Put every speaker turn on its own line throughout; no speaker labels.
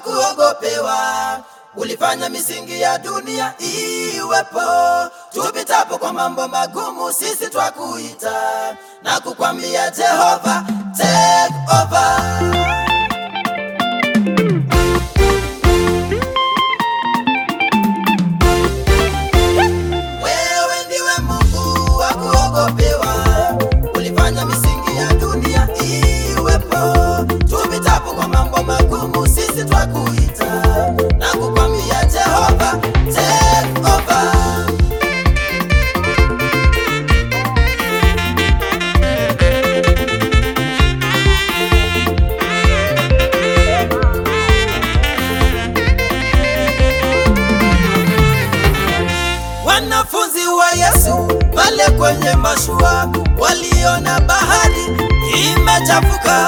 kuogopewa. Ulifanya misingi ya dunia iwepo, tupitapo kwa mambo magumu, sisi twakuita na kukwambia Jehova, take over. Wewe ndiwe Mungu wa kuogopewa, ulifanya misingi ya dunia iwepo. Tupitapo kwa mambo magumu, sisi twakuita na kukwambia Jehova, take over. Wanafunzi wa Yesu pale kwenye mashua waliona bahari imechafuka,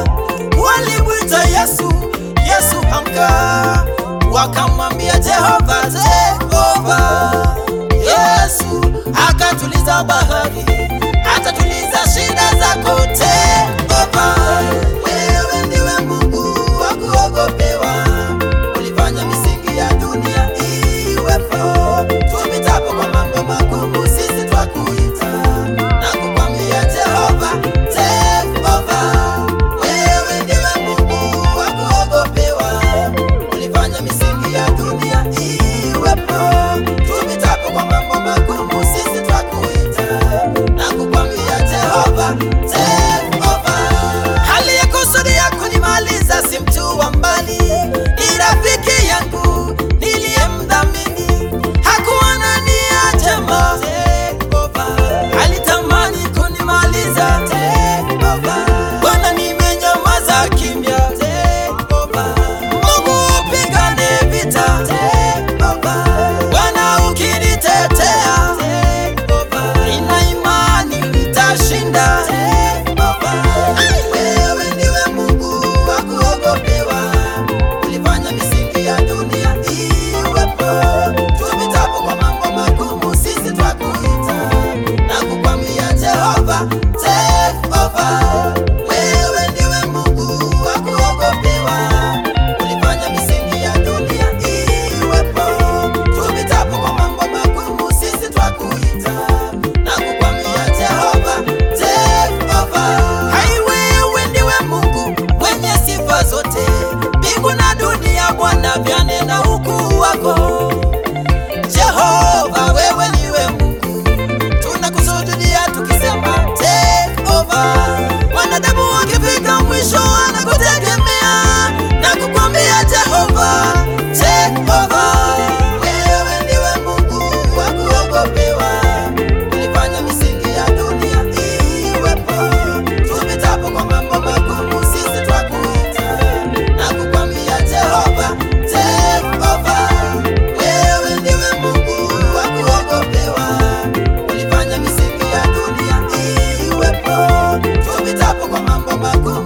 walimwita Yesu, Yesu amka, wakamwambia Jehova take over. Yesu akatuliza bahari, atatuliza shida zako take over. Wewe ndiwe Mungu wa kuogopewa, ulifanya misingi ya dunia iwepo. Tupitapo kwa mambo magumu, sisi twakuita na kukwambia Jehova, take over. Wewe ndiwe Mungu wa kuogopewa, ulifanya misingi ya dunia iwepo. Tupitapo kwa mambo magumu, sisi twakuita na kukwambia Jehova, take over. Aliyekusudia kunimaliza si mtu wa mbali, ni rafiki yangu niliyemdhamini, hakuwa na nia njema. Take over. Alitamani kunimaliza. Take over. Bwana, nimenyamaza kimya. Take over. Mungu upigane vita. Take over. Bwana ukinitetea. Take over. Nina imani nitashinda. Take over. Wewe ndiwe Mungu wa kuogopewa, ulifanya misingi ya dunia iwepo. Tupitapo kwa mambo magumu, sisi twakuita na kukwambia Jehova, take over. Wewe ndiwe Mungu wa kuogopewa, ulifanya misingi ya dunia iwepo. Tupitapo kwa mambo magumu, sisi twakuita na kukwambia Jehova, take over. Hai, wewe ndiwe Mungu mwenye sifa zote, mbingu na dunia Bwana vyanena ukuu wako. Jehova, wewe ndiwe Mungu, tunakusujudia tukisema take over. Wanadamu wakifika mwisho wanakutegemea na kukwambia Jehova, take over. Wewe ndiwe Mungu wa kuogopewa, ulifanya misingi ya dunia iwepo. Tupitapo kwa mambo magumu, sisi twakuita na kukwambia Jehova, take over. Wewe ndiwe Mungu wa kuogopewa, ulifanya misingi ya dunia iwepo. Tupitapo kwa mambo magumu